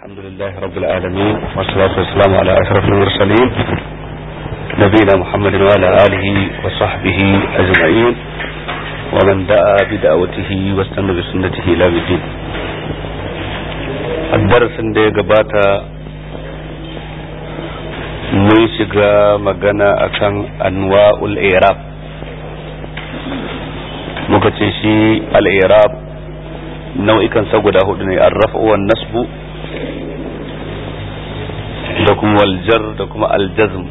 الحمد لله رب العالمين والصلاة والسلام على أشرف المرسلين نبينا محمد وعلى آله وصحبه أجمعين ومن دعا بدعوته واستنى بسنته إلى الدين الدرس da ya gabata mun shiga magana akan anwa'ul irab muka ce shi al-irab nau'ikan sa guda hudu ne arrafu wan nasbu da kuma waljar da kuma aljazm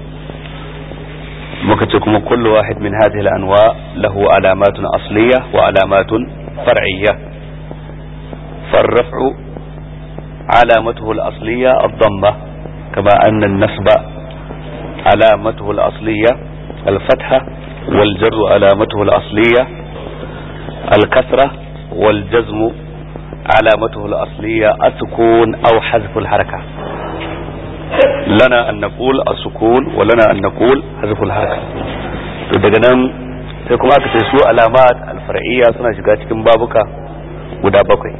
muka ce kuma kullu wahid min hadhihi al-anwa lahu alamatun asliya wa alamatun far'iyya فالرفع علامته الأصلية الضمة كما أن النصب علامته الأصلية الفتحة والجر علامته الأصلية الكسرة والجزم علامته الأصلية السكون أو حذف الحركة لنا أن نقول السكون ولنا أن نقول حذف الحركة daga nan sai kuma aka ce su alamat alfar'iyya suna shiga cikin babuka guda bakwai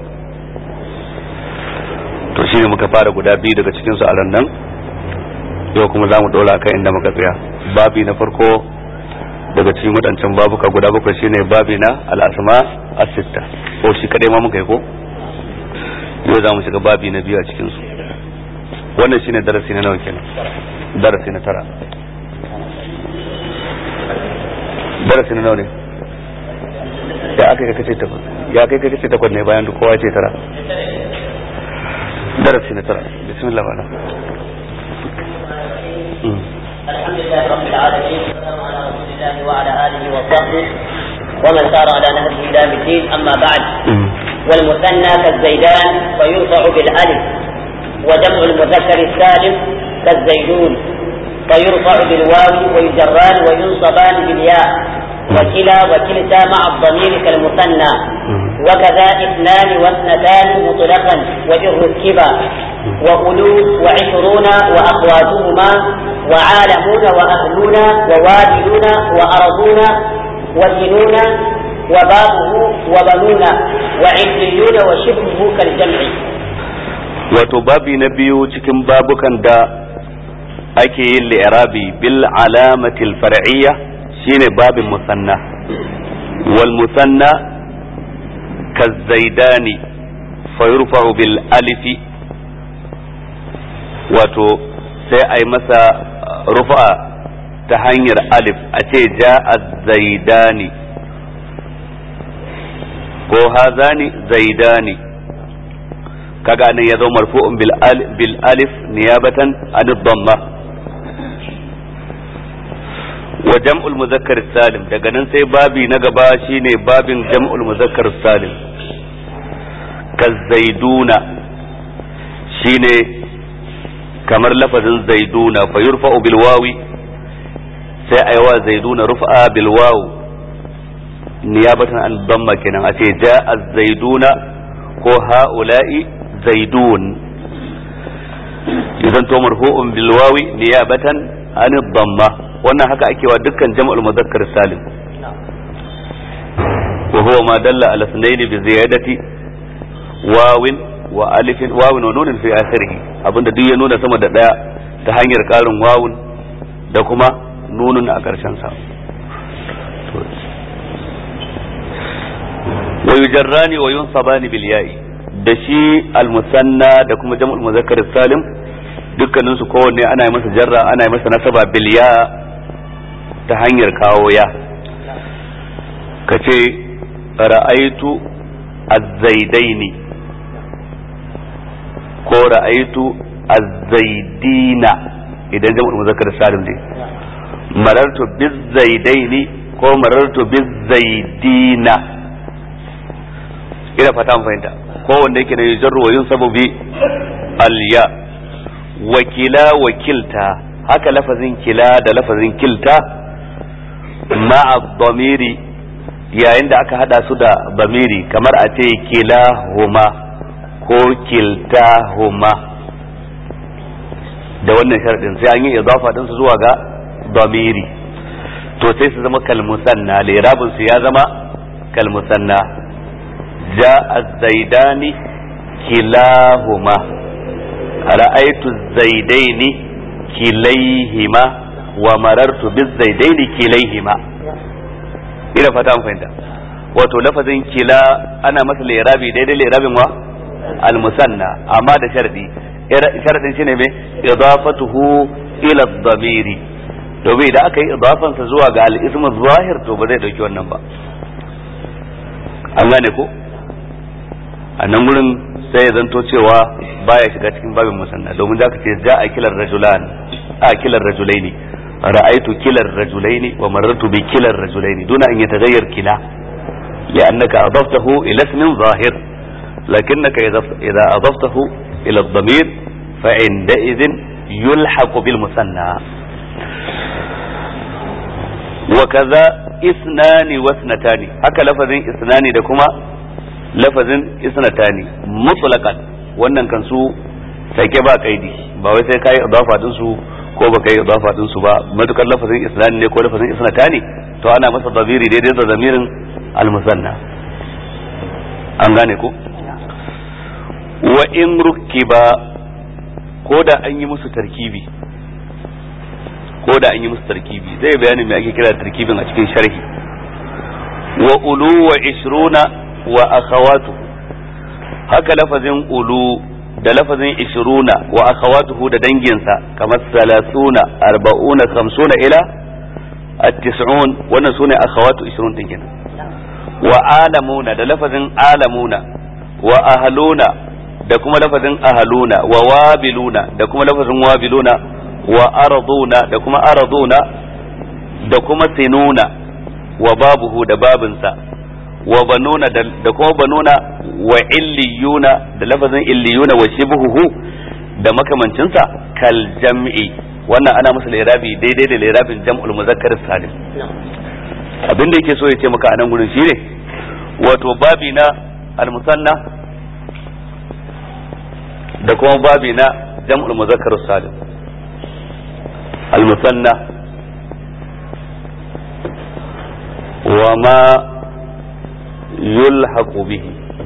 to shine muka fara guda biyu daga cikin su a nan yau kuma za mu dora kan inda muka tsaya babi na farko daga cikin waɗancan babuka guda bakwai shine babi na al'asma as-sitta ko shi kadai ma muka yi ko yau za mu shiga babi na biyu a cikin su wannan shine darasi na nawa kenan darasi na tara darasi na nawa ne ya aka kai kace takwas ya kai kace takwas ne bayan duk kowa ce tara darasi na tara bismillah wala الحمد لله رب العالمين والسلام على رسول الله وعلى اله وصحبه ومن سار على نهجه الى الدين اما بعد والمثنى كالزيدان فيرفع بالالف وجمع المذكر السالم كالزيدون فيرفع بالواو ويجران وينصبان بالياء وكلا وكلتا مع الضمير كالمثنى وكذا اثنان واثنتان مطلقا وإن ركبا وأولو وعشرون وأخواتهما وعالمون وأهلون ووالدون وأرضون وسنون وبابه وبنون وعليون وشبهه كالجمع wato babi na biyu cikin babukan da ake yin li'irabi bil alamatil far'iyya shine babin musanna wal musanna kazzaidani fayurfa'u bil alifi wato sai a yi masa rufa ta hanyar alif a ce ja'a zaidani ko hazani zaidani kaga nan ya zo marfu'un bil alif niyabatan an dhamma wa jam'ul muzakkar salim daga nan sai babi na gaba shine babin jam'ul muzakkar salim kazaiduna shine kamar lafazin zaiduna fa yurfa'u bil wawi sai aiwa zaiduna rufa bil waw niyabatan an dhamma kenan a ce ja'a zaiduna ko ha'ula'i zaidun idan to marfu'un bil wawi niyabatan an dhamma wannan haka ake wa dukkan jam'ul mudhakkar salim wa huwa ma dalla ala sunayn bi ziyadati wawin wa alifin wawin wa nunin fi akhirih abinda duk ya nuna sama da daya ta hanyar karin wawun da kuma nunun a karshen sa wa yujarrani wa yunsabani bil ya'i da shi al musanna da kuma jam'ul muzakkar salim dukkanin su kowanne ana yi masa jarra ana yi masa nasaba bil ya ta hanyar kawo ya kace ra'aitu az-zaidaini ko ra'aitu az-zaidina idan jam'ul muzakkar salim ne marartu biz-zaidaini ko marartu biz-zaidina ina fata mun fahimta ko wanda yake da yujarru wa yunsabu bi al-ya wakila wakilta haka lafazin kila da lafazin kilta ma'a dhamiri yayin da aka hada su da bamiri kamar a ce kilahuma ko kiltahuma da wannan sharadin sai an yi idafa din su zuwa ga damiri to sai su zama kalmusanna lirabin su ya zama kalmusanna ja'a zaidani kilahuma ra'aitu zaidaini kilaihima wa marartu bizaidaini kilaihima ina fata an fahimta wato lafazin kila ana masa lirabi daidai lirabin wa almusanna amma da sharadi sharadin shine me idafatuhu ila dhamiri domin idan aka yi idafansa zuwa ga al-ismu zahir to ba zai dauki wannan ba an gane ko a nan gurin sai ya zanto cewa baya shiga cikin babin musanna domin da aka ce ja a kilar rajulan a kilar rajulaini ra'aitu kilar rajulaini wa marartu bi kilar rajulaini duna an yataghayyar kila لأنك أضفته إلى اسم ظاهر لكنك إذا أضفته إلى الضمير فعندئذ يلحق بالمثنى وكذا اثنان واثنتان هكا لفظ اثنان دكما لفظ اثنتان مطلقا wannan kan su sake ba kaidi ba wai sai kai idafa din su ko ba kai idafa din su ba matukar lafazin isnani ne ko lafazin isnatani to ana masa dabiri daidai da zamirin almusanna an gane ko wa in rukiba ko da an yi musu tarkibi ko da an yi musu tarkibi zai bayanin me ake kira tarkibin a cikin sharhi wa ulu wa ishruna wa akhawatu haka lafazin ulu da lafazin ishruna wa akhawatuhu da danginsa kamar salasuna arba'una khamsuna ila at-tis'un wannan sune akhawatu ishrun din kenan wa alamuna da lafazin alamuna wa ahluna da kuma lafazin ahluna wa wabiluna da kuma lafazin wabiluna wa arduna da kuma arduna da kuma sinuna wa babuhu da babinsa wa banuna da kuma banuna wa illiyuna da lafazin illiyuna wa shibhuhu da makamancinsa kal jam'i wannan ana masa lirabi daidai da lirabin jam'ul muzakkar salim abin da yake so ya ce maka a nan gurin shine wato babi na almusanna da kuma babi na jam'ul muzakkar salim almusanna wa ma yulhaqu bihi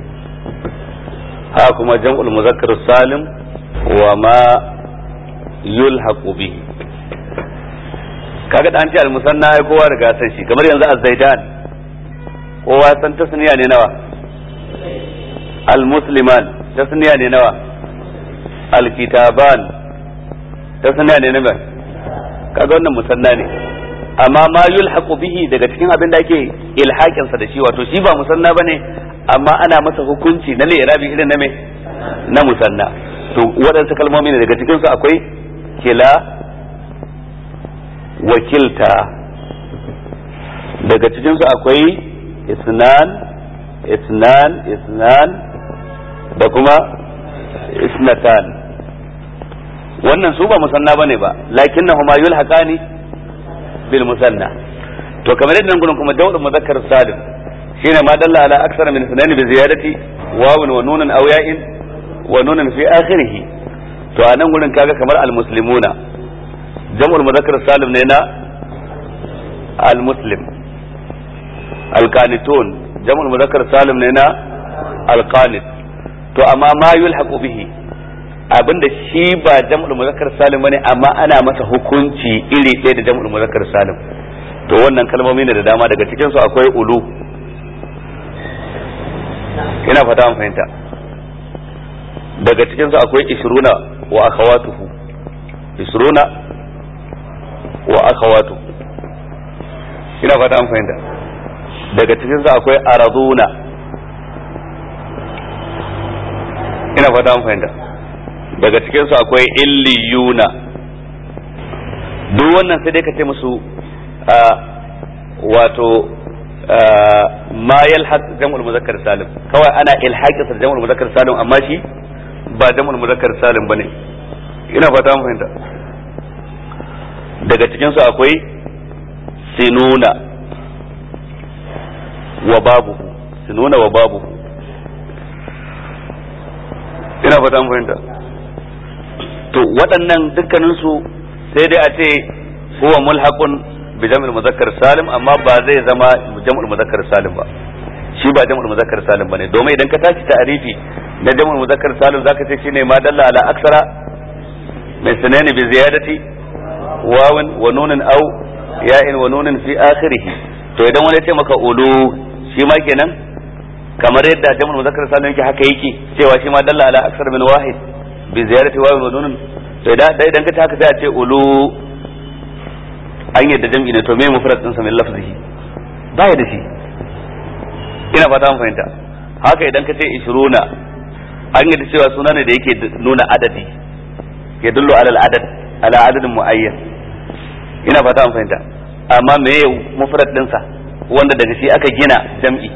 ha kuma jam'ul muzakkar salim wa ma yulhaqu bihi kaga da an ce almusanna ai kowa riga san shi kamar yanzu az-zaidan kowa san tasniya ne nawa al-musliman tasniya ne nawa al-kitaban tasniya ne nawa kaga wannan musanna ne amma ma yulhaqu bihi daga cikin abin da ake ilhaqin sa da shi wato shi ba musanna bane amma ana masa hukunci na lirabi irin na me na musanna to waɗansu kalmomi ne daga cikin su akwai kila wakilta daga cikin su akwai isnan isnan isnan da kuma isnatan wannan su ba musanna bane ba lakinnahuma yulhaqani bil musanna to kamar yadda gurin kuma dawud muzakkar salim shine ma dalla ala aksara min sunan bi ziyadati wawun wa nunan aw ya'in wa nunan fi akhirih to a nan gurin kaga kamar al muslimuna jam'ul muzakkar salim ne na al muslim al qanitun jam'ul muzakkar salim ne na al qanit to amma ma yulhaqu bihi abinda shi ba jam'ul muzakkar salim bane amma ana masa hukunci iri ɗaya da jam'ul muzakkar salim to wannan kalmomi ne da dama daga cikin su akwai ulu ina fata an fahimta daga cikin su akwai ishruna wa akhawatuhu ishruna wa akhawatuhu ina fata an fahimta daga cikin su akwai araduna ina fata an fahimta daga cikinsu akwai illiyuna duk wannan sai dai ka ce musu wato ma yalhaq jam'ul muzakkar salim kawai ana ilhaqi sa jam'ul muzakkar salim amma shi ba jam'ul muzakkar salim bane ina fata mun fahimta daga cikinsu akwai sinuna wa babu sinuna wa babu ina fata mun fahimta to waɗannan dukkaninsu sai dai a ce huwa mulhaqun bi jam'il muzakkar salim amma ba zai zama jam'ul muzakkar salim ba shi ba jam'ul muzakkar salim bane domin idan ka tashi ta'arifi na jam'ul muzakkar salim zaka ce shine ma dalla ala aksara mai sanani bi ziyadati wawin wa nunin au ya'in wa nunin fi akhirih to idan wani ce maka ulu shi ma kenan kamar yadda jama'ul muzakkar salim yake haka yake cewa shi ma dalla ala aksar min wahid bi ziyarati wawin wa nunin to idan idan ka haka sai a ce ulu an yadda jam'i ne to me mufrad din sa min lafzihi baya da shi ina fata mun fahimta haka idan ka ce ishruna an yadda cewa suna ne da yake nuna adadi ya dullu ala al-adad ala adadin muayyan ina fata mun fahimta amma me mufrad din sa wanda daga shi aka gina jam'i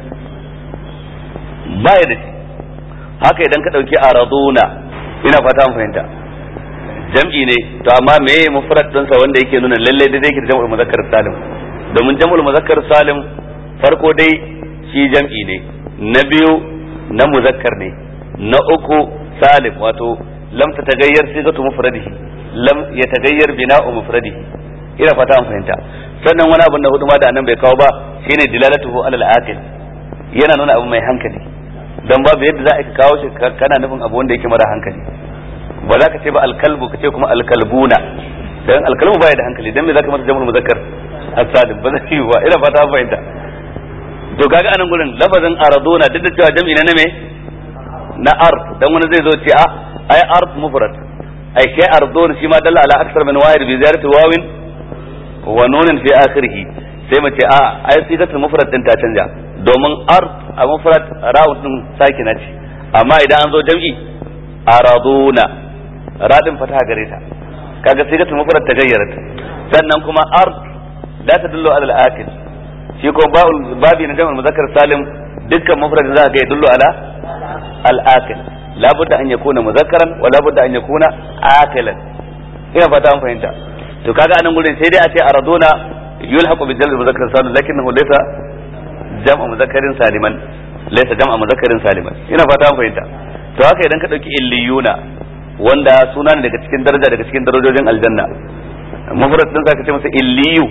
baya da shi haka idan ka dauki araduna ina fata mun fahimta jam'i ne to amma me mufrad din sa wanda yake nuna lalle da zai jam'ul muzakkar salim domin jam'ul muzakkar salim farko dai shi jam'i ne na biyu na muzakkar ne na uku salim wato lam ta tagayyar sigatu mufradihi lam ya tagayyar bina'u mufradihi ina fata an fahimta sannan wani abin da hudu ma da nan bai kawo ba shine dilalatuhu alal aqil yana nuna abu mai hankali dan babu yadda za a kawo shi kana nufin abu wanda yake mara hankali ba za ka ce ba alkalbu ka ce kuma alkalbuna dan alkalbu baya da hankali dan me za ka masa jamul muzakkar as-salim ba zai yi ba ina fata an fahimta to kaga anan gurin lafazin araduna duk da cewa jam'i na me na ard dan wani zai zo ce a ai ard mufrad ai kai ardun shi ma dalla ala aksar min wahid bi ziyarati wawin wa nunin fi akhirih sai mu ce a ai sigatul mufrad din ta canja domin ard a mufrad ra'un din sakina ce amma idan an zo jam'i araduna radin fataha gare ta kaga sigatul mufrad ta gayyarat sannan kuma ard la tadullu ala al-akil shi ko babi na jama'ar muzakkar salim dukkan mufradin za ka ga yadullu ala al-akil labudda an yakuna muzakkaran wa labudda an yakuna akilan ina fata an fahimta to kaga anan gurin sai dai a ce araduna yulhaqu bi jalb muzakkar salim lakinnahu laysa jam'a muzakkarin saliman laysa jam'a muzakkarin saliman ina fata an fahimta to haka idan ka dauki illiyuna wanda suna ne daga cikin daraja daga cikin darajojin aljanna mufrad din zaka ce masa illiyu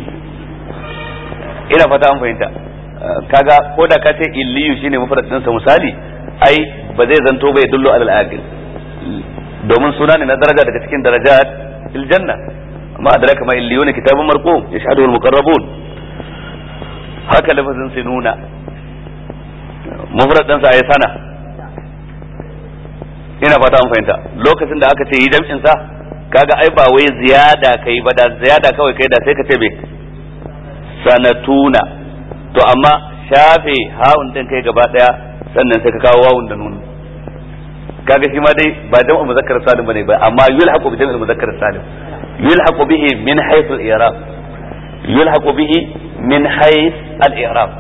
ina fata an fahimta kaga ko da ka ce illiyu shine mufrad din sa misali ai ba zai zanto bai dullo alal aqil domin suna ne na daraja daga cikin darajat fil janna amma adraka ma illiyuna kitabun marqum yashhadu al muqarrabun haka lafazin sinuna mufrad din sa ai sana ina fata an fahimta lokacin da aka ce yi jam'in sa kaga ai ba wai ziyada kai ba da ziyada kawai kai da sai ka ce bai sanatuna to amma shafe hawun din kai gaba daya sannan sai ka kawo wawun da nunu kaga shi ma dai ba jam'u muzakkar salim bane ba amma yulhaqu bi jam'il muzakkar salim yulhaqu bihi min haythu al-i'rab yulhaqu bihi min hayth al-i'rab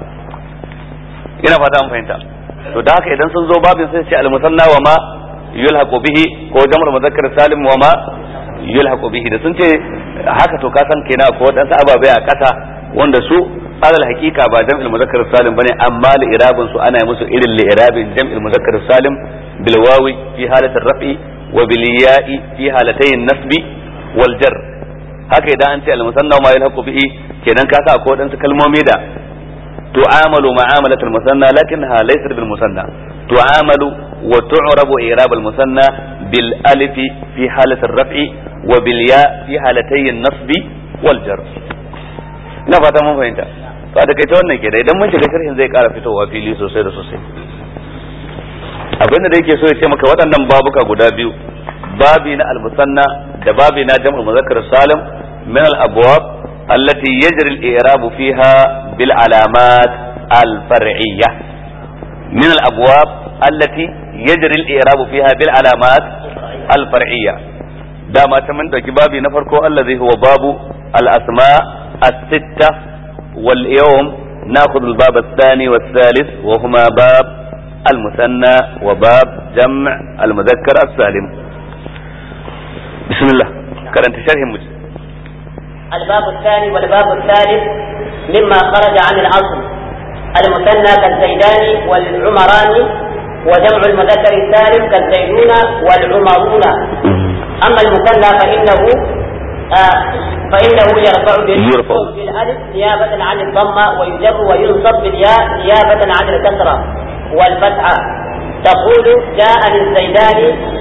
ina fata an fahimta to da haka idan sun zo babin sai ce al-musanna wa ma yulhaqu bihi ko jam'ul muzakkar salim wa ma yulhaqu bihi da sun ce haka to ka san kenan ko wadansu ababai a kasa wanda su alal hakika ba jam'il muzakkar salim bane amma li irabin su ana musu irin li irabin jam'il muzakkar salim bil wawi fi halatir raf'i wa bil ya'i fi halatayn nasbi wal jar haka idan an ce al musanna ma yalhaqu bihi kenan ka sa ko dan kalmomi da tu'amalu ma'amalat al musanna lakinnaha laysat bil musanna tu'amalu wa tu'rabu i'rab al musanna bil alif fi halatir raf'i wa bil ya fi halatayn nasbi wal jar ina fata mun fahimta to a da wannan ke da idan mun shiga sharhin zai kara fitowa fili sosai da sosai abinda da yake so ya ce maka waɗannan babuka guda biyu babi na al-musanna da babi na jam'ul muzakkar salim min al-abwab allati yajri al-i'rab fiha bil alamat al-far'iyya min al-abwab allati yajri al-i'rab fiha bil alamat al-far'iyya dama ta mun dauki babi na farko allazi huwa babu al-asma' الستة واليوم ناخذ الباب الثاني والثالث وهما باب المثنى وباب جمع المذكر السالم بسم الله كرنت شرح مجد الباب الثاني والباب الثالث مما خرج عن الأصل المثنى كالزيدان والعمران وجمع المذكر السالم كالزيدون والعمرون أما المثنى فإنه آه فإنه يرفع يرفع. بالألف نيابة عن الضمة ويجر وينصب بالياء نيابة عن الكسرة والفتحة تقول جاءني الزيدان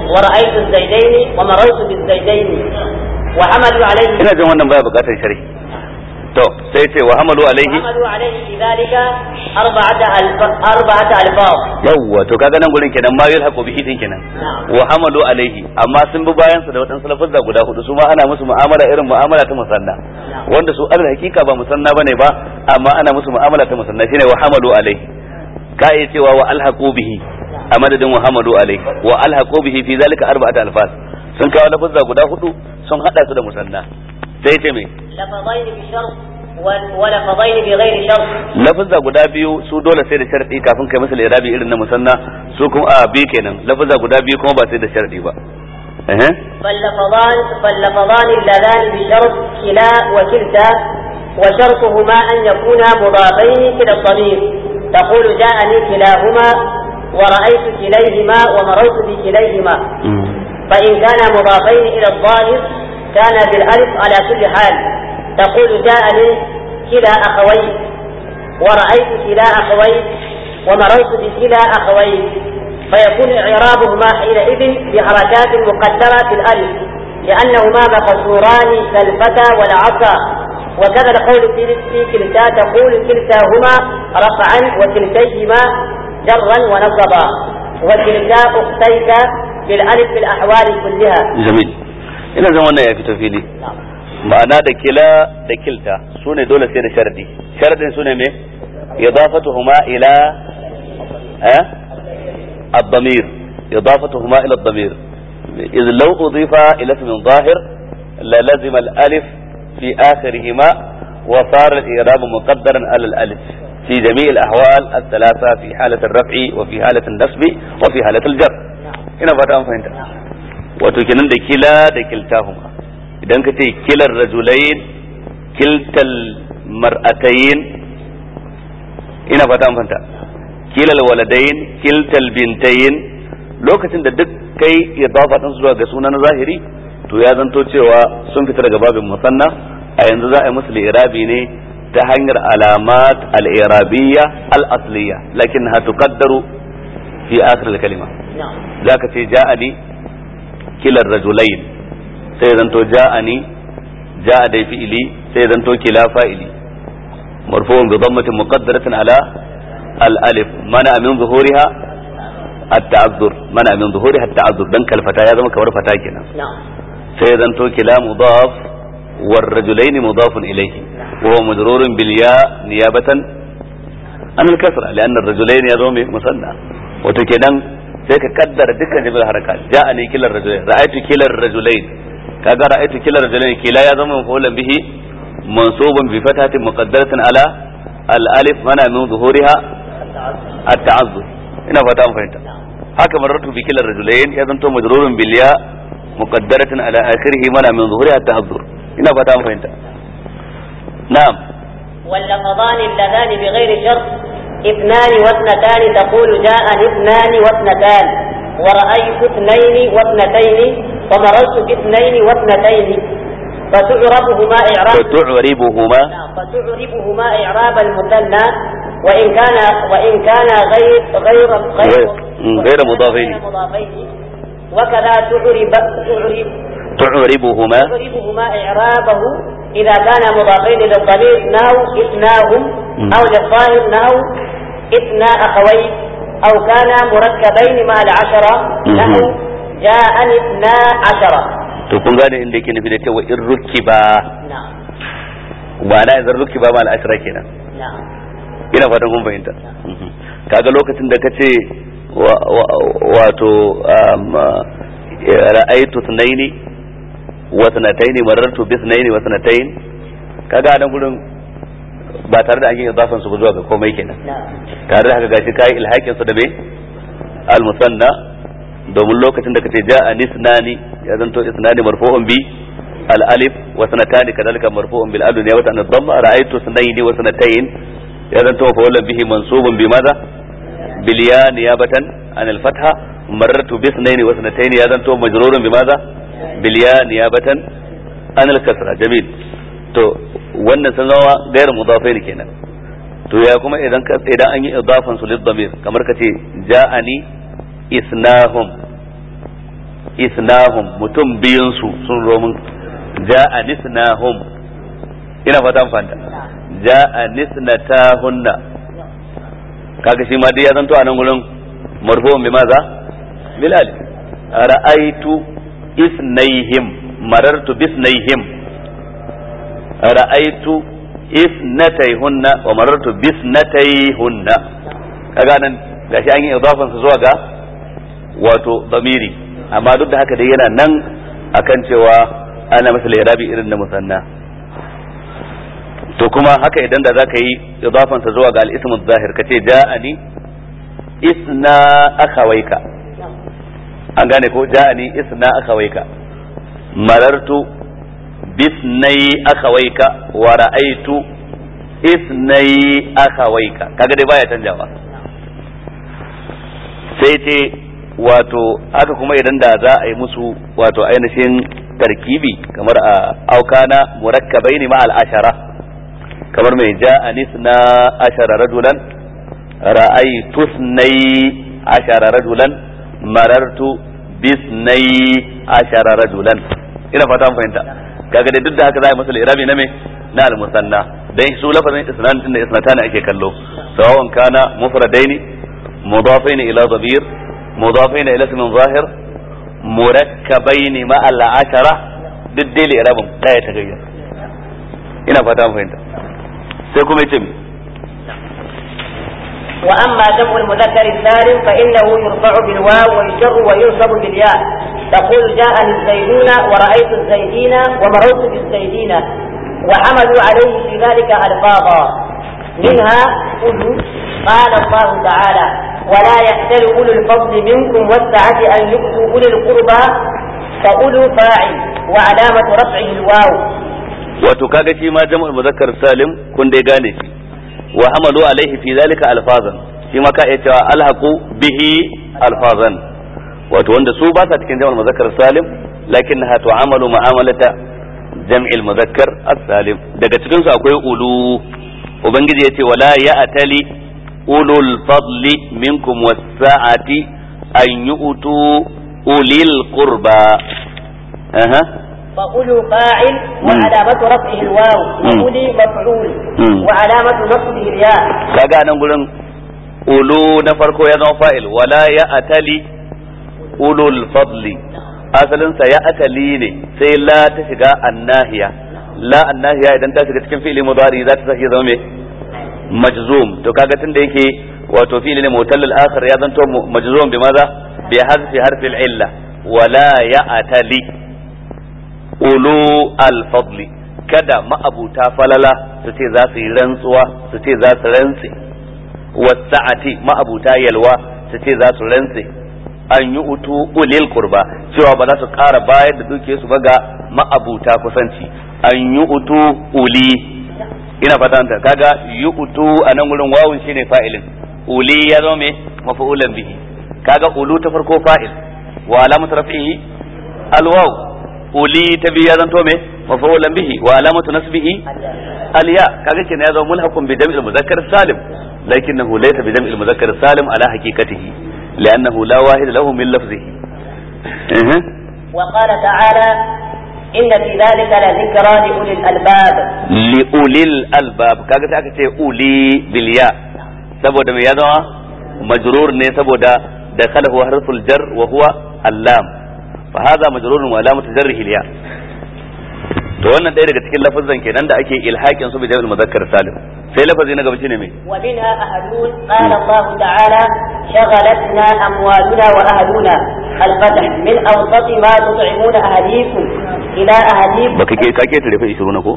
ورأيت الزيدين ومررت بالزيدين وحملوا عليه ina jin wannan baya bukatar sharhi to sai ce wa hamalu alaihi حملوا عليه في ذلك أربعة ألف أربعة ألفاظ yawwa to kaga nan gurin kenan ma yulhaqu bihi din kenan نعم wa hamalu alaihi amma sun bi bayan su da wadansu lafazza guda hudu su ma ana musu mu'amala irin mu'amala ta musanna wanda su alal hakika ba musanna bane ba amma ana musu mu'amala ta musanna shine wa hamalu alaihi ka iya cewa wa alhaqu bihi a madadin wa hamalu alaihi wa alhaqu bihi fi zalika arba'ata alfas sun kawo lafazza guda hudu sun hada su da musanna sai ce me لفظين بشرط وال- ولفظين بغير شرط lafazza guda biyu su dole sai da sharadi kafin kai masa irabi irin na musanna su kuma a bi kenan lafazza guda biyu kuma ba sai da sharadi ba eh فاللفظان فاللفظان اللذان بشرط كلا وكلتا وشرطهما أن يكونا مضافين إلى الضمير تقول جاءني كلاهما ورأيت كليهما ومررت بكليهما فإن كان مضافين إلى الظاهر كان بالألف على كل حال تقول جاءني كلا أخوي ورأيت كلا أخوي ومررت بكلا أخوي فيكون إعرابهما حينئذ بحركات مقدرة في الألف لأنهما مقصوران كالفتى والعصا وكذا القول في في كلتا تقول كلتاهما رفعا وكلتيهما جرا ونصبا وكلتا أختيك بالألف في الأحوال كلها jamil ina zan wannan ya fito fili ma'ana da kila da kilta su ne dole sai da sharadi sharadin su ne me idafatuhuma ila eh الضمير إضافتهما إلى الضمير إذ لو أضيف إلى اسم ظاهر للزم الألف في آخرهما وصار الإعراب مقدرا على الألف في جميع الأحوال الثلاثة في حالة الرفع وفي حالة النصب وفي حالة الجر هنا فتا فهمت وتكنن da kila da kiltahuma idan ka ce kilar rajulain kiltal mar'atayn ina fata an fahimta kilal waladain kiltal bintayin lokacin da duk kai idafa din zuwa ga sunan zahiri to ya zanto cewa sun fita daga babin musanna a yanzu za a yi musu irabi ne ta hanyar alamat al-irabiyya al-asliya lakinnaha tuqaddaru fi akhir al-kalima نعم zaka ce ja'ani kilar rajulain sai zanto ja'ani ja'a dai fi'ili sai zanto kila fa'ili marfu'un bi dhammatin muqaddaratin ala al-alif mana min zuhuriha at-ta'azzur mana min zuhuriha at-ta'azzur dan kalfata ya zama kamar fata kenan نعم sai zanto kila mudaf war rajulain mudafun ilayhi wa huwa majrurun bil ya niyabatan an al-kasra lian ar-rajulain ya zama musanna wato kenan sai ka kaddara dukkan jami'ar harakat ja'ani kilar rajulain ra'aytu kilar rajulain kaga ra'aytu kilar rajulain kila ya zama mafulan bihi mansubun bi fatatin muqaddaratin ala al-alif mana min zuhuriha at-ta'azzur ina fata an fahimta haka marartu bi kilar rajulain ya zanto majrurun bil ya muqaddaratin ala akhirih mana min zuhuriha at-ta'azzur ina fata an fahimta na'am واللفظان اللذان بغير شرط اثنان واثنتان تقول جاءني اثنان واثنتان ورأيت اثنين واثنتين ومررت باثنين واثنتين فتعربهما إعراب وتعربهما نعم، فتعربهما إعراب المثنى وإن كان وإن كان غير غير غير مم، غير مضافين. غير مضافين وكذا تعرب تعرب تعربهما تعربهما إعرابه إذا كان مضافين للضمير ناو إثناهم مم. أو للظاهر ناو إثنى أخوي أو كان مركبين مع العشرة مم. نحو جاءني اثنا عشرة to kun gane inda yake nufi da cewa in rukiba نعم ma'ana idan rukiba ma al'ashira kenan نعم ina fatan kun fahimta Mhm. kaga lokacin da kace wa- wa- wato um, uh, ra'aytu thnaini wa thnataini marartu bi thnaini wa thnatayn kaga nan gurin ba tare da an yi idafan su ba zuwa ga komai kenan نعم tare da haka gashi kai ilhakin su da me al musanna domin lokacin da kace ja'a nisnani ya zanto isnani marfu'un bi al alif wa sanatani kadalika marfu'un bil alif wa tan dhamma ra'aytu sunaini wa sanatayn ya zanto mafa'ulan bihi mansubun bi madha bil ya niyabatan an al fatha marartu bi sunaini wa sanatayn ya zanto majrurun bi madha bil ya niyabatan an al kasra jamil to wannan sun zama gairu mudafain kenan to ya kuma idan ka idan an yi idafan su lid damir kamar kace ja'ani isnahum isnahum mutum biyun su sun zo mun ja'a nisnahum ina fata fanta ja'a nisnatahunna kaga shi ma dai ya zanto a nan gurin marfu'un bi maza bil alif ra'aitu isnaihim marartu bisnaihim ra'aitu isnatayhunna wa marartu bisnatayhunna kaga nan gashi an yi idafan su zuwa ga wato damiri amma duk da haka dai yana nan akan cewa ana masa irabi irin na musanna to kuma haka idan da zaka yi idafan sa zuwa ga al-ism zahir kace ja'ani isna akhawaika an gane ko ja'ani isna akhawaika marartu bisnai akhawaika wa ra'aitu isnai akhawaika kaga dai baya canjawa sai ce wato haka kuma idan da za a yi musu wato ainihin tarkibi kamar a aukana murakkabai ne ma al'ashara kamar mai ja'a nisna ashara rajulan ra'aitu snai ashara rajulan marartu bisnai ashara rajulan ina fata an fahimta kaga dai duk da haka za a yi masa irabi na me na al-musanna dan su lafazin isnan din da isnatana ake kallo sawawan kana mufradaini mudafaini ila dhabir mudafaini ila ismin zahir murakkabaini ma al-ashara duk dai irabin daya ta gayyar ina fata an fahimta sai kuma yace وأما جمع المذكر السالم فإنه يرفع بالواو ويجر وينصب بالياء تقول جاءني الزيدون ورأيت الزيدين ومررت بالزيدين وحملوا عليه في ذلك ألفاظا منها أولو قال الله تعالى ولا يحتل أولو الفضل منكم والسعة أن يؤتوا أولي القربى فأولو فاعل وعلامة رفعه الواو wato kaga shi ma jama'ul muzakkar salim kun dai gane shi wa hamalu alaihi fi zalika alfazan shi ma ka iya cewa alhaqu bihi alfazan wato wanda su ba sa cikin jama'ul muzakkar salim lakinnaha tu'amalu mu'amalata jam'il muzakkar as-salim daga cikin su akwai ulu ubangiji yace wala ya'tali ulul fadli minkum was-sa'ati an yu'tu ulil qurba aha فأولو فاعل وعلامة رفعه الواو وأولي مفعول وعلامة نصبه الياء kaga nan gurin ulu na farko ya zama fa'il wala ya atali ulul fadli asalin sa ya atali ne sai la ta shiga annahiya la annahiya idan ta shiga cikin fi'ili mudari za ta sake zama me majzum to kaga tunda yake wato fi'ili ne mutallal akhir ya zanto majzum bi maza bi hazfi harfi al-illa wala ya atali ulu al-fadli kada ma'abuta falala su ce za su yi rantsuwa su ce za su rantse wasa'ati ma'abuta yalwa su ce za su rantse an yi utu ulil kurba cewa ba za su ƙara bayar da duke su ba ga ma'abuta kusanci an yi utu uli ina fatanta kaga yi utu a nan wurin wawun shine fa'ilin uli ya zama me mafa'ulan bihi kaga ulu ta farko fa'il wa alamatu rafihi alwaw uli ta biyu ya zanto me mafa'ulan bihi wa alamatu nasbihi alya kaga kenan ya zama mulhaqun bi jam'il muzakkar salim lakinnahu laysa bi jam'il muzakkar salim ala haqiqatihi li'annahu la wahid lahu min lafzihi وقال تعالى إن في ذلك لذكرى لأولي الألباب لأولي الألباب kaga sai aka ce uli bil ya saboda me ya zama majrur ne saboda dakhalahu harful jar wa huwa allam fa hadha majrurun wa alamatu jarrihi al ya to wannan ɗaya daga cikin lafazan kenan da ake ilhakin su bi jami'ul muzakkar salim sai lafazi na gaba shine me wa minha ahadun qala Allah ta'ala shaghalatna amwaluna wa ahluna al-fath min awsat ma tut'imuna ahlikum ila ahlikum baka ke ka ke tare fa 20 na ko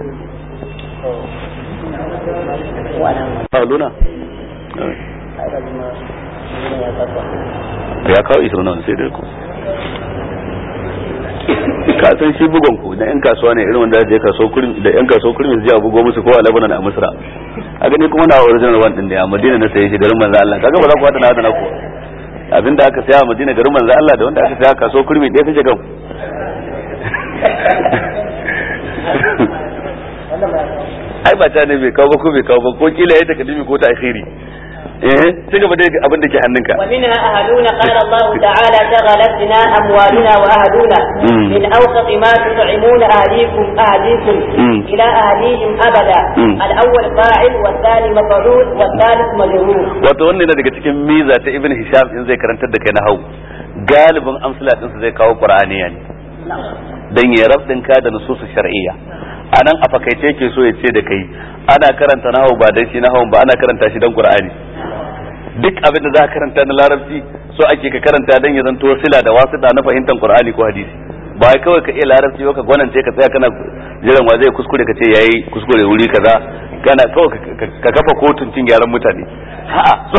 ahluna ya kawo 20 na sai dai ko ka san shi bugon ku da yan kasuwa ne irin wanda je kaso kurmi da yan kaso kurmi su je a bugo musu ko a Lebanon a Misra a gani kuma na original one din ne a Madina na saye shi garin manzo Allah kaga ba za ku hada na hada na ku abinda aka saya a Madina garin manzo Allah da wanda aka saya kaso kurmi ɗaya take gan ai ba ta ne bai kawo ba ko bai kawo ba ko kila ya takadimi ko ta akhiri eh ci gaba da abin da ke hannunka ومنها أهلنا قال الله تعالى شغلتنا أموالنا وأهلنا مم. من أوسط ما تطعمون أهليكم أهليكم مم. إلى أهليهم أبدا مم. الأول فاعل والثاني مفعول والثالث مجرور wato wannan yana daga cikin miza ta ibn hisham in zai karantar da kai na hau galibin amsala ɗinsa zai kawo qur'aniya ne dan ya rabdin ka da nususu shar'iyya anan a fakaice yake so ya ce da kai ana karanta nahau ba dan shi nahau ba ana karanta shi dan qur'ani duk abin da za ka karanta na larabci so ake ka karanta dan ya zanto sila da wasita na fahimtar qur'ani ko hadisi ba wai kawai ka iya larabci ba ka gwanance ka tsaya kana jiran wa zai kuskure ka ce yayi kuskure wuri kaza kana kawai ka- ka- ka kafa kotun cin gyaran mutane a'a so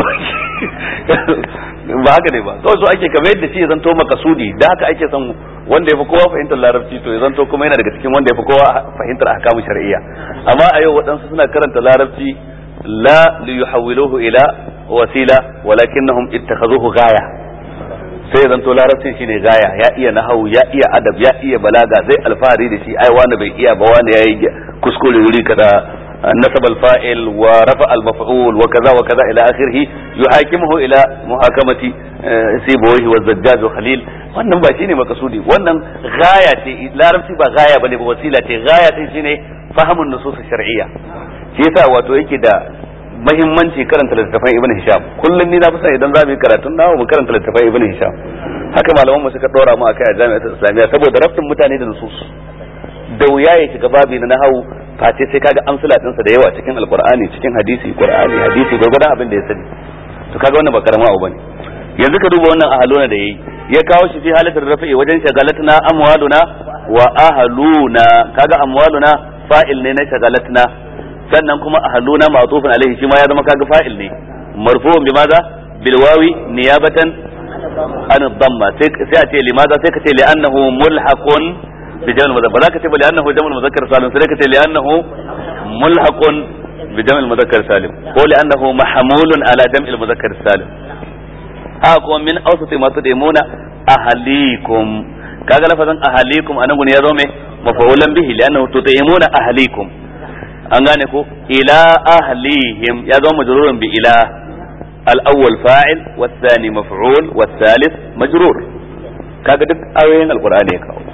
ba haka ne ba kawai so ake kamar yadda shi ya zanto makasudi da haka ake son wanda ya fi kowa fahimtar larabci to ya zanto kuma yana daga cikin wanda ya fi kowa fahimtar ahkamu shar'iyya amma a yau waɗansu suna karanta larabci la liyuhawwiluhu ila wasila walakinnahum ittakhazuhu ghaya sai ya zanto larabcin shine gaya ya iya nahawu ya iya adab ya iya balaga zai alfahari da shi ai wani bai iya ba wani yayi kuskure wuri kaza nasab al-fa'il wa rafa al-maf'ul wa kaza wa kaza ila akhirih yuhakimuhu ila muhakamati sibawayhi wa zajjaj wa khalil wannan ba shine makasudi wannan gaya ce larabci ba gaya bane ba wasila ce gaya ce shine fahimun nusus shar'iyya shi yasa wato yake da mahimmanci karanta littattafan ibn hisham kullum ni na fi son idan za mu yi karatun nawa mu karanta littattafan ibn hisham haka malaman mu suka dora mu akai a jami'atul islamiyya saboda rafin mutane da nusus da wuya ya shiga babi na nahawu face sai kaga amsala dinsa da yawa cikin alqur'ani cikin hadisi qur'ani hadisi gurgurdan abin da ya sani to kaga wannan ba karama abu bane yanzu ka duba wannan ahaluna da yayi ya kawo shi fi halatar rafi'i wajen shagalatna amwaluna wa ahluna kaga amwaluna fa'il ne na shagalatna sannan kuma ahluna ma'tufun alaihi shi ma ya zama kaga fa'il ne marfu'un bi maza bil wawi niyabatan an dhamma sai sai a ce limaza sai ka ce li'annahu mulhaqun bi jam'il muzakkar ba za ka ce ba li'annahu jam'ul muzakkar salim sai ka ce li'annahu mulhaqun bi jam'il muzakkar salim ko li'annahu mahmulun ala jam'il muzakkar salim ha kuma min awsati ma tudimuna ahlikum kaga lafazin ahlikum anan gun ya zo me mafa'ulan bihi li'annahu tudimuna ahlikum an gane ko ila ahlihim ya zama majrurun bi ila al-awwal fa'il والثاني مفعول والثالث مجرور kaga duk ayoyin alqur'ani ya kawo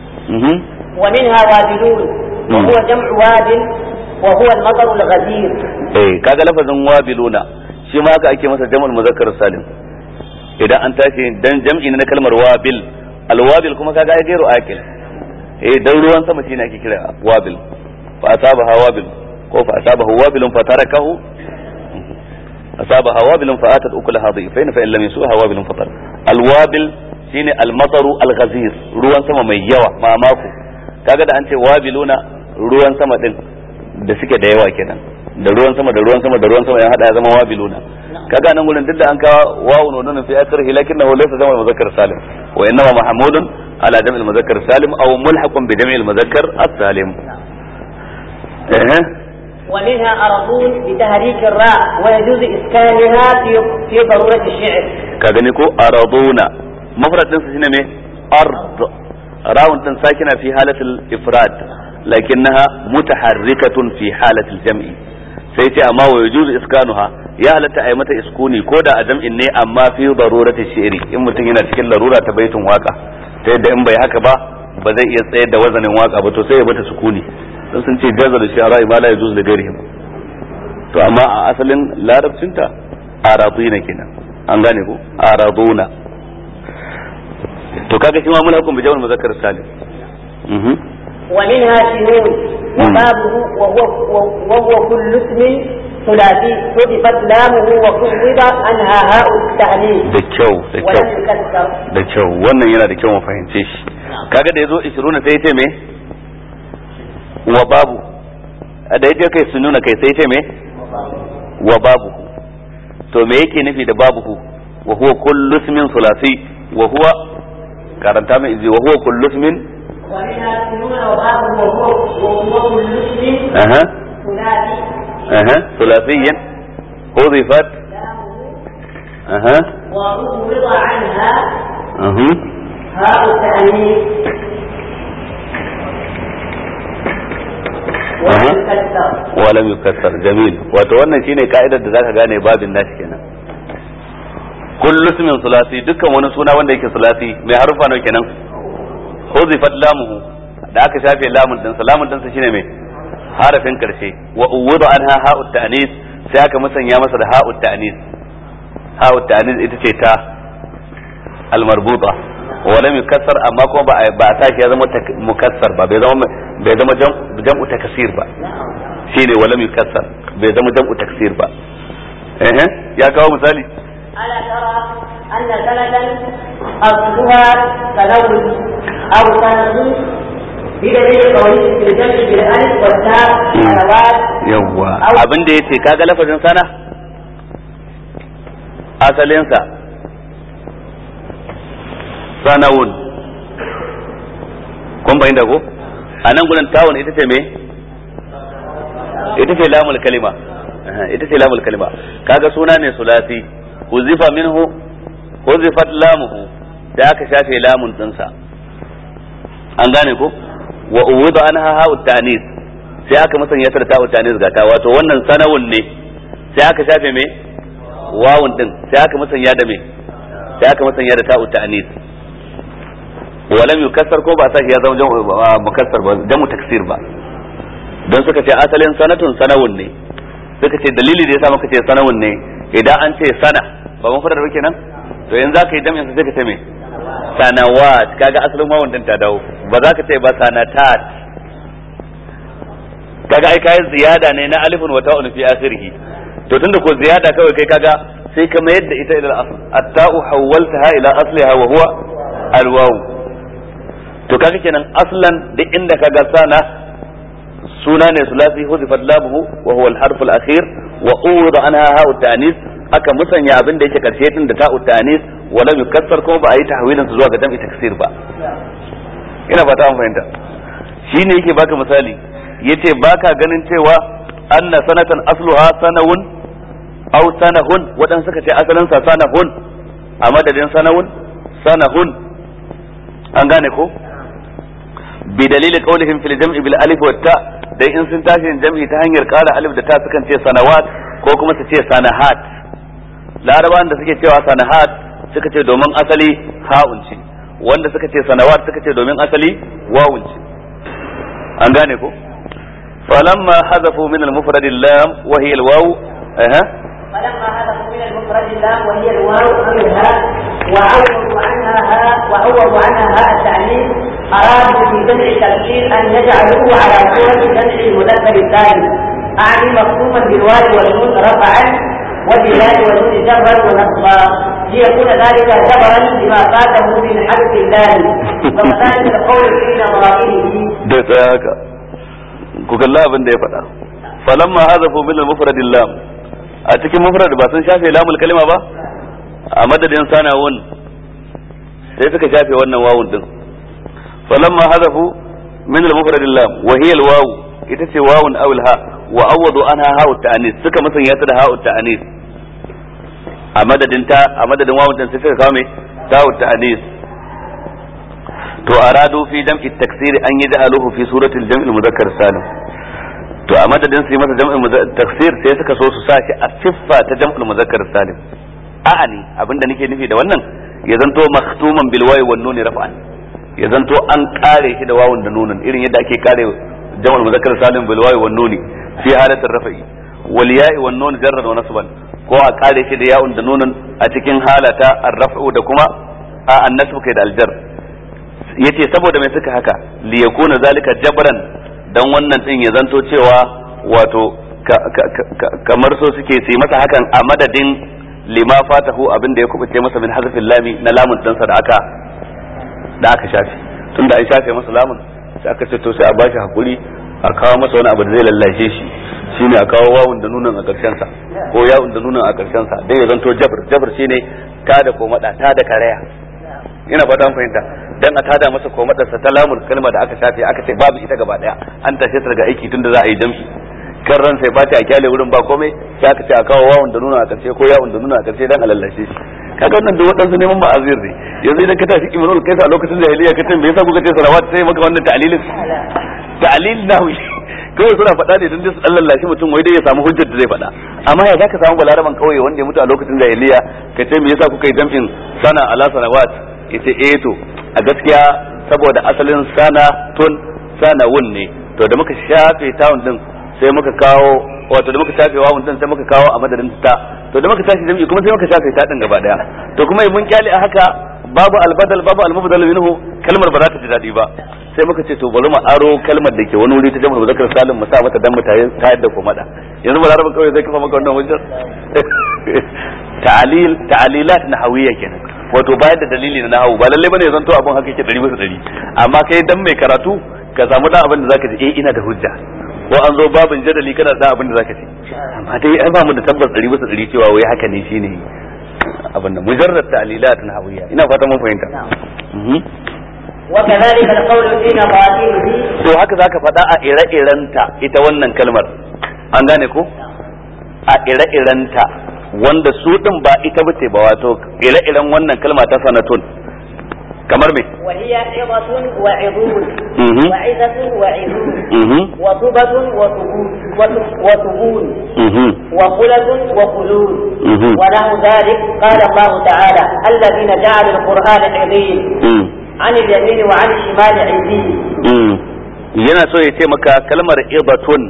ومنها وابلون وهو جمع واد وهو المطر الغزير eh kaga lafazin wabiluna shi ma haka ake masa jam'ul muzakkar salim idan an tashi dan jam'i na kalmar wabil alwabil kuma kaga ai gairu akil eh dan ruwan sama shine ake kira wabil fa asabaha wabil ko fa asabahu wabilun fa tarakahu asabaha wabilun fa atat ukulaha dhifain fa in lam yusuha wabilun fatar alwabil shine almataru alghazir ruwan sama mai yawa mamako kaga da an ce wabiluna ruwan sama din da suke da yawa kenan da ruwan sama da ruwan sama da ruwan sama ya hada ya zama wabiluna kaga nan gurin duk da an kawo wawu nunun fi akhirih lakinnahu laysa jam'ul muzakkar salim wa innama mahmudun ala jam'il muzakkar salim aw mulhaqun bi jam'il muzakkar as-salim eh ومنها أرضون بتحريك الراء ويجوز إسكانها في في ضرورة الشعر ka gani ko araduna mafrad din shine me ard rawun din sakina fi halatul ifrad lakinnaha mutaharrikatun fi halatul jam'i sai ce amma wa yajuzu iskanuha ya halatta ai mata iskuni ko da a jam'in ne amma fi darurati shi'ri in mutum yana cikin larura ta baitin waka ta yadda in bai haka ba ba zai iya tsayar da wazanin waka ba to sai ya mata sukuni dan sun ce jaza da shi'ara ma la yajuzu li ghairihim to amma a asalin larabcinta araduna kenan an gane ko araduna to kaga shi ma mun hukum bi jamal muzakkar salim mhm ومنها شنون وبابه وهو وهو كل اسم ثلاثي حذفت لامه وكوّب عنها هاء التأنيث da kyau da ولم kyau تكسر da kyau wannan yana da kyau mu fahimce shi kaga da yazo 20 sai yace me wa babu da yace kai sun nuna kai sai yace me wa babu to me yake nufi da babu wa huwa kullu ismin sulasi wa huwa karanta mai izi wa huwa kullu ismin ومنها شنون وبابه وهو وهو كل اسم aha ثلاثي aha sulasiyan hudifat لامه aha وعوض عنها aha هاء التأنيث ولم يكسر wa lam yukassar jamil wato wannan shine ka'idar da zaka gane babin nashi kenan kullu ismin sulasi dukkan wani suna wanda yake sulasi mai harufa nawa kenan huzifat lamuhu da aka shafe lamun din sa lamun din sa shine mai harafin karshe wa uwudu anha ha'ut ta'nis sai aka musanya masa da ha'ut ta'nis ha'ut ta'nis ita ce ta almarbuta wa lam yukassar amma kuma ba a- ba a tashi ya zama tak- mukassar ba bai zama bai zama jam- jam'u takasir ba shine wa lam yukassar bai zama jam'u taksir ba eh eh, ya kawo misali ألا ترى أن سنة أصلها تلون أو سنة بدليل قوله في الجمع بالألف والتاء سنوات yawwa Au- abin da yace kaga lafazin sana asalinsa sanawun kun bayyana ko a nan gurin tawun ita ce me ita ce lamul kalima Aha, ita ce lamul kalima kaga suna ne sulasi huzifa minhu huzifat lamuhu da aka shafe lamun dinsa an gane ko wa uwida anha ha'ut ta'nis sai aka musanya ta da ta'ut ta'nis ga ta wato wannan sanawun ne sai aka shafe me wawun din sai aka musanya da me sai aka musanya da ta'ut ta'nis walam yukassar ko ba sa shi ya zama jam'u ba- mukassar ba jam'u taksir ba don suka ce asalin sanatun sanawun ne suka ce dalili da yasa muka ce sanawun ne idan an ce sana ba mun fara da kenan to yanzu zaka yi jami'in sai ka ce me sanawat kaga asalin wawun din ta dawo ba za ka ce ba sanatat kaga ai kai ziyada ne na alifun wa ta'un fi akhirih to tunda ko ziyada kawai kai kaga sai ka mayar da ita ila al-asl at-ta'u hawwaltaha ila asliha wa huwa al-waw to kaga kenan aslan duk inda kaga sana suna ne sulasi huzifat labuhu wa huwa al-harf al-akhir wa uwida anha ha'u ta'nis aka musanya abin da yake karshe din da ta'u ta'nis wa lam yukassar kuma ba a yi tahwilin su zuwa ga jam'i taksir ba ina fata an fahimta shine yake baka misali yace baka ganin cewa anna sanatan asluha sanawun aw sanahun wadan suka ce asalin sa sanahun a madadin sanawun sanahun an gane ko bi dalili qawlihim fil jam'i bil alif wat ta dai in sun tashi yin jam'i ta hanyar ƙara alif da ta sukan ce sanawat ko kuma su ce sanahat larabawan da suke cewa sanahat suka ce domin asali ha'un ce wanda suka ce sanawat suka ce domin asali wawun ce an gane ko falamma hazafu min al-mufrad lam wa hiya al-waw aha فلما هدفوا من المفرد اللام وهي الواو أو الهاء وعوضوا عنها هاء وعوضوا عنها هاء التعليم أرادوا في جمع التفسير أن يجعلوه على صورة جمع المذكر الثاني أعني مفهوما بالواو والنون رفعا وبالله والنون جبرا ونصبا ليكون ذلك جبرا لما فاته من حرف الله وكذلك القول في نظائره da tsaya haka ku kalla abin da ya faɗa falamma hazafu min al-mufrad lam a cikin mufrad ba sun shafe lamul kalima ba a madadin sanawun sai suka shafe wannan wawun din falamma hazafu min al-mufrad lam wa hiya al-waw ita ce wawun aw al-ha wa awwadu anha ha'u ta'anis suka musanya ta da ha'u ta'anis a madadin ta a madadin wawun din sai suka kawo me ta'u ta'anis to aradu fi jam'i taksiri an yi da'aluhu fi suratul jam'il muzakkar salim to a madadin su yi masa jam'il taksir sai suka so su sa shi a siffa ta jam'il muzakkar salim a'ani abinda nake nufi da wannan ya zanto maktuman bil wawi wan nuni raf'an ya zanto an kare shi da wawun da nunin irin yadda ake kare jam'il muzakkar salim bil wawi wan nuni fi halatir rafa'i wal ya'i wan nun jarran wa nasban ko a kare shi da ya'un da nunin a cikin halata ar-raf'u da kuma a an-nasb kai da al-jar yace saboda mai suka haka li yakuna zalika jabran dan wannan din ya zanto cewa wato kamar so suke su masa hakan a madadin lima fatahu abin da ya kubuce masa min hazfin lami na lamun dinsa da aka da aka shafe tunda an shafe masa lamun sai aka ce to sai a bashi hakuri a kawo masa wani abu da zai lallashe shi shine a kawo wawun da nunan a karshen sa ko yawun da nunan a karshen sa dan ya zanto jabr jabr shine ta da ko mada ta da karaya ina fata an fahimta dan a tada masa ko madarsa ta lamul kalma da aka shafe aka ce babu ita gaba daya an tashe ta daga aiki tunda za a yi jam'i kan ran sai ba ta a kyale wurin ba komai sai aka ce a kawo wawun da nuna a karshe ko yawun da nuna a karshe dan alallashe shi kaga wannan duk wadansu neman ba azir ne yanzu idan ka tashi kimanul kaisa a lokacin jahiliya ka me yasa kuka ce salawat sai maka wannan ta'lilin ta'lil na kawai suna faɗa ne don su dan lallashi mutum wai dai ya samu hujjar da zai faɗa amma ya zaka samu balaraban kauye wanda ya mutu a lokacin jahiliya ka ce me yasa kuka yi jam'in sana ala sanawat yace eh to a gaskiya saboda asalin sana tun sana wun ne to da muka shafe tawun din sai muka kawo wato da muka shafe wawun din sai muka kawo a madadin ta to da muka tashi jam'i kuma sai muka shafe ta din gaba daya to kuma mun kyale a haka babu albadal babu almubdal minhu kalmar ba za ta ji dadi ba sai muka ce to bari mu aro kalmar da ke wani wuri ta jama'a muzakkar salim mu sa mata dan mu tayi ta yadda ko mada yanzu ba larabin kawai zai kafa maka wannan hujjar ta'alil ta'alilat nahawiyya kenan wato bayar da dalili na nahawu ba lalle bane zanto abun haka yake 100 bisa 100 amma kai dan mai karatu ka samu dan abin da zaka ji eh ina da hujja ko an zo babin jadali kana da abin da zaka ce amma dai ai ba mu da tabbas 100 bisa 100 cewa wai haka ne shine abin da mujarrad ta'lilat nahawiyya ina fata mun fahimta وكذلك القول في مقاتله to haka zaka faɗa a ire-irenta ita wannan kalmar an gane ko a ire-irenta wanda su din ba ita bace ba wato ire-iren wannan kalma ta sanatun kamar me وهي عظة وعظون Mhm. وعظة وعظون mhm وطبة وطبون وط- وطبون mhm وخلة وخلود Mhm. ونحو ذلك قال الله تعالى الذين جعلوا القرآن عظيم mhm عن اليمين وعن الشمال عزين Mm. yana so ya ce maka kalmar ibatun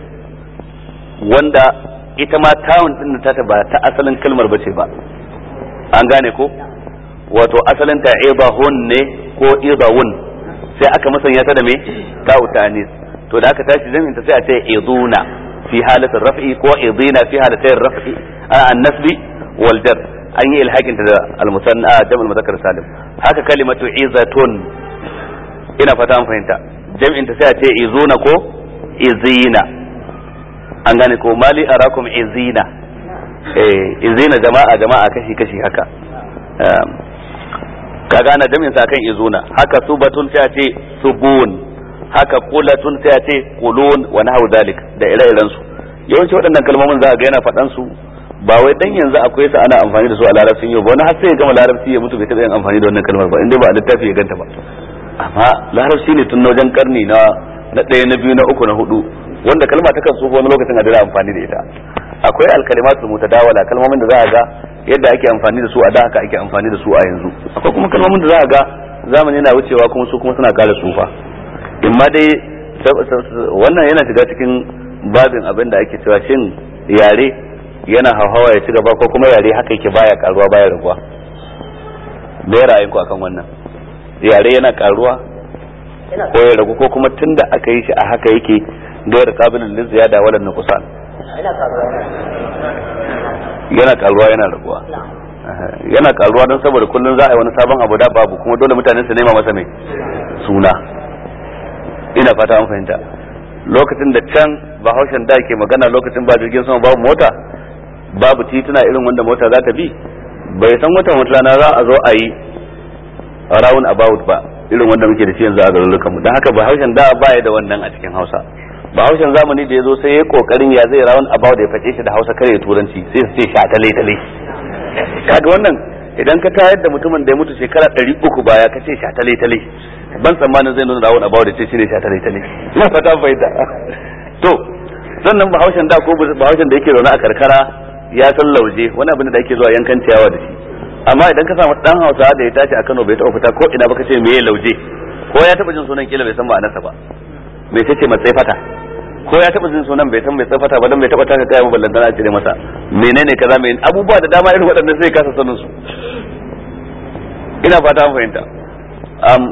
wanda ita ma tawun din ta ta ba ta asalin kalmar bace ba an gane ko wato asalin ta ibahun ne ko ibawun sai aka musanya ta da me ta'u tanis to da aka tashi zamin ta sai a ce iduna fi halatin raf'i ko idina fi halatin raf'i an nasbi wal jar an yi ilhakin ta da al-musanna jam'ul muzakkar salim haka kalimatu izatun ina fata an fahimta jam'in ta sai a ce izuna ko izina an gane ko mali arakum izina eh izina jama'a jama'a kashi kashi haka Um, kaga ana jam'in sa kan izuna haka subatun sai a ce subun haka qulatun sai a ce qulun wa nahwu zalik da ire-iren su yawanci waɗannan kalmomin za a ga yana faɗan su ba wai dan yanzu akwai su ana amfani da su a larabcin yau ba wani har sai ya gama larabci ya mutu bai taɓa yin amfani da wannan kalmar ba inda ba a littafi ya ganta ba amma larabci ne tun na wajen karni na na ɗaya na biyu na uku na hudu wanda kalma ta kan tsufa wani lokacin a dira amfani da ita akwai alkalimatul mutadawala kalmomin da za a ga yadda ake amfani da su a da haka ake amfani da su a yanzu akwai kuma kalmomin da za a ga zamani yana wucewa kuma su kuma suna kara tsufa in ma dai sab- sab- wannan yana shiga cikin babin abin da ake cewa shin yare yana hauhawa ya ci gaba ko kuma yare haka yake baya karuwa baya raguwa me ra'ayinku akan wannan yare yana karuwa ko ya ragu ko kuma tunda aka yi shi a haka yake gairar kabilin lin ziyada wala nuqsan yana karuwa yana raguwa Aha, yana karuwa don saboda kullun za a yi wani sabon abu da babu kuma dole mutane su nema masa mai suna ina fata an fahimta lokacin da can bahaushen da ke magana lokacin ba jirgin sama babu mota babu tituna irin wanda mota za ta bi bai san wata wata rana za a zo a yi round about ba irin wanda muke da shi yanzu a garurukanmu don haka bahaushen da ba ya da wannan a cikin hausa bahaushen zamani da ya zo sai ya kokarin ya zai round about ya faɗe shi da hausa kare turanci sai su ce sha tale tale kaga wannan idan ka tayar da mutumin da ya mutu shekara ɗari uku baya ka ce sha tale tale ban tsammanin zai nuna round about da ce shi ne sha tale tale ina fata fahimta to sannan bahaushen da ko bahaushen da yake zaune a karkara ya san lauje wani abin da ake zuwa yankan ciyawa da shi amma idan ka samu dan Hausa da ya tashi a Kano bai taɓa fita ko ina ba ka ce meye lauje ko ya taɓa jin sunan kila bai san ma'anarsa ba me ce ce matsayi fata ko ya taɓa jin sunan bai san mai tsafata ba dan bai taɓa taka kaya maballan dana a cire masa menene kaza mai abubuwa da dama irin waɗannan sai kasa sanin su ina fata an fahimta am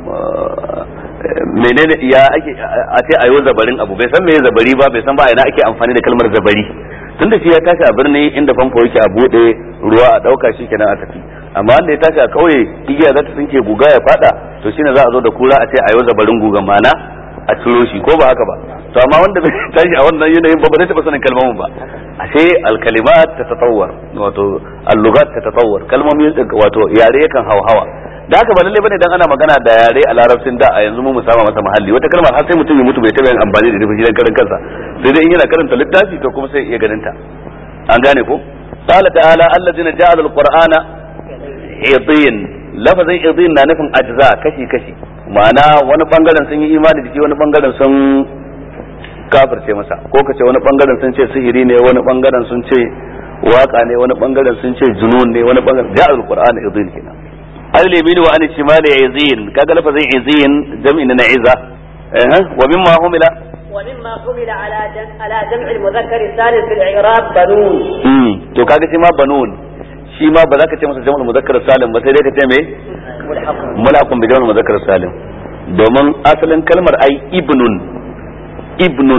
menene ya ake a ce ayo zabarin abu bai san me zabari ba bai san ba ina ake amfani da kalmar zabari tun da shi ya tashi a birni inda famfo yake a bude ruwa a dauka shi kenan a tafi amma wanda ya tashi a kauye igiya za ta tsinke guga ya fada to shine za a zo da kura a ce ayo zabarin guga mana a ciro shi ko ba haka ba to amma wanda bai tashi a wannan yanayin ba ba zai taba sanin kalmomin ba ashe alkalimat ta tatawwar wato allugat ta tatawwar kalmomi wato yare yakan hawa da haka ba lalle bane dan ana magana da yare a larabcin da a yanzu mu musama masa mahalli wata kalmar har sai mutum ya mutu bai taba yin amfani da ita dan karan kansa sai dai in yana karanta littafi to kuma sai iya ganin ta an gane ko qala ta'ala allazina ja'ala alqur'ana idin lafazin idin na nufin ajza kashi kashi ma'ana wani bangaren sun yi imani da shi wani bangaren sun kafirce masa ko ka ce wani bangaren sun ce sihiri ne wani bangaren sun ce waka ne wani bangaren sun ce junun ne wani bangaren ja alqur'ani izin kenan al-yamin wa an shimali izin kaga lafazin izin jam'i na iza eh wa mimma humila ومما حمل على جمع على جمع المذكر الثالث في الإعراب بنون mm to kaga shi ma banun shi ma ba za ka ce masa jam'ul muzakkar salim ba sai dai ka ce me ملحق mulakun bi jam'ul muzakkar salim domin asalin kalmar ai ibnun ibnun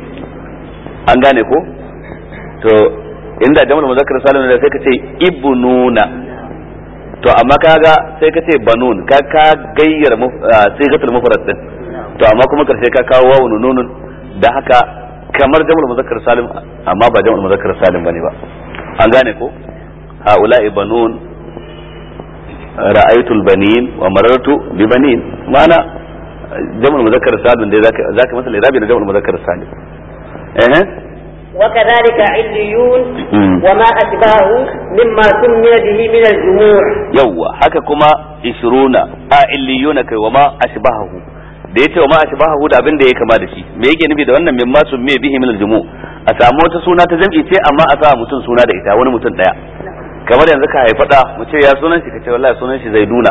an gane ko to inda jam'ul muzakkar salim ne sai ka ce ibnuna to amma kaga sai ka ce banun ka ka gayyar sigatul mufrad din to amma kuma karshe ka kawo wawu nunun da haka kamar jam'ul muzakkar salim amma ba jam'ul muzakkar salim bane ba an gane ko haula'i banun ra'aytul banin wa marartu bi banin mana jam'ul muzakkar salim dai zaka zaka masa lirabi da jam'ul muzakkar salim eh وكذلك عليون مم. وما أشباهه مما سمي به من الجموع yawwa haka kuma ishruna a illiyuna kai wa ma ashbahahu da yace wa ma ashbahahu da abin da ya kama da shi me yake nufi da wannan mimma summe bihi min aljumu a samu wata suna ta jam'i ce amma a sa mutum suna da ita wani mutum daya kamar yanzu ka haifa da mu ce ya sunan shi kace wallahi sunan shi zaiduna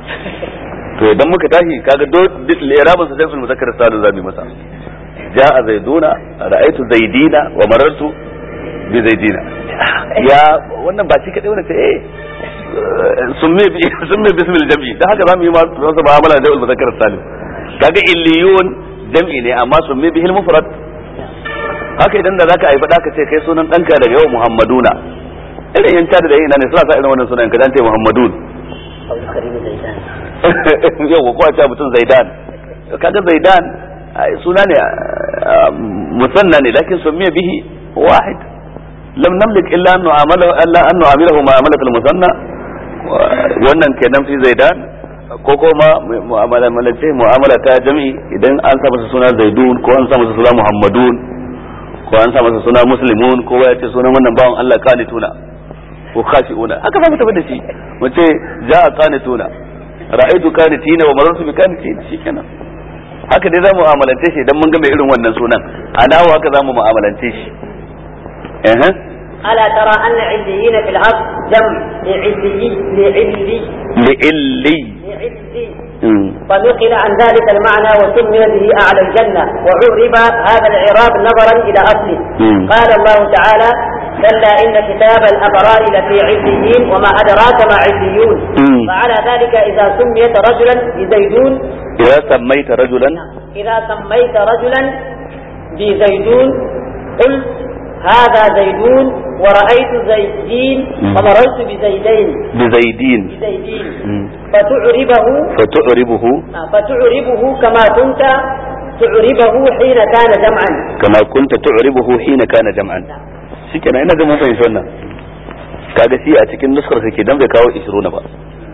to idan muka tashi kaga do irabun sa sai muzakkar salu zabi masa ja'a zaiduna ra'aytu zaidina wa marartu bi zaidina ya wannan ba shi kadai wannan ce eh summe bi summe bismil jam'i dan haka zamu yi ma masa mu'amala da muzakkar salim kaga illiyun jam'i ne amma summe bihil mufrad haka idan da zaka aifa ka ce kai sunan danka daga yau muhammaduna irin yan tada da yin ne suna sa irin wannan sunan ka dan ce muhammadun أو الكريم زيدان yau ko a ce mutum zaidan kaga zaidan ai, suna ne ah, musanna ne lakin sumiya bihi wahid lam namlik illa an nu'amala illa an nu'amilahu mu'amalatul musanna wannan kenan fi zaidan ko kuma mu'amala malace mu'amala ta jami'i idan an sa masa suna zaidun ko an sa masa suna muhammadun ko an sa masa suna muslimun ko ya ce sunan wannan bawan Allah qanituna ko khashi'una haka za mu tafi da shi mu ce ja'a qanituna ra'aytu qanitina wa marartu bi qanitin shikenan haka dai zamu mu'amalance shi idan mun ga mai irin wannan sunan a dawo haka zamu mu'amalance shi eh ألا ترى أن عليين في الأرض جمع لعلي لعلي li'illi لعلي Mm. فنقل عن ذلك المعنى وسمي به أعلى الجنة وعرب هذا الإعراب نظرا إلى أصله مم. قال الله تعالى كلا إن كتاب الأبرار لفي عليين وما أدراك ما عليون مم. فعلى ذلك إذا سميت رجلا بزيدون idza sammaita rajulan إذا سميت رجلا بزيدون قلت هذا زيدون ورأيت زيدين مم. ومررت بزيدين bi zaidin بزيدين Mm. فتعربه فتعربه فتعربه كما كنت تعربه حين كان جمعا kama kunta tu'ribuhu hina kana jam'an shikenan ina ga mun fahimci wannan kaga shi a cikin nuskar sa ke dan bai kawo 20 ba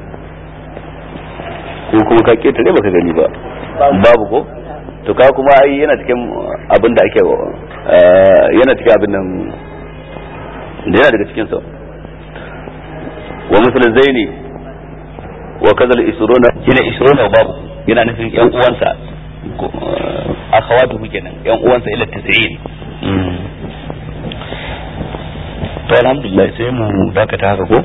ko kuma ka ketare baka gani ba babu ko to ka kuma ai yana cikin abin da ake eh, yana cikin abin nan da yana daga cikin sa wa misal zaini wa kazal isruna shine isruna babu yana nufin yan uwansa ko, eh, akhawatuhu kenan yan uwansa ila 90 to alhamdulillah sai mu dakata haka ko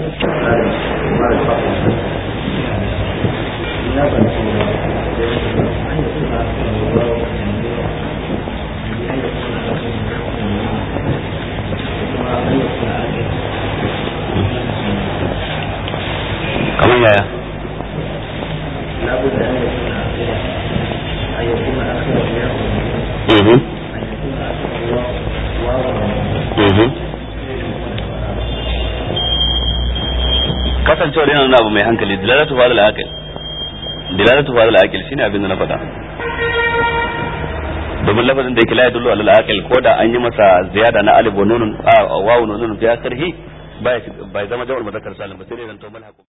kamar yaya mhm mhm kasancewar yana nuna abu mai hankali dilalatu fa al aqil dilalatu fa al aqil shine abin da na faɗa domin lafazin da yake la yadullu ala al aqil ko da an yi masa ziyada na alif wa nunun a wawu nunun fi akhirih bai bai zama jawal muzakkar salim ba sai dai zan to malhaku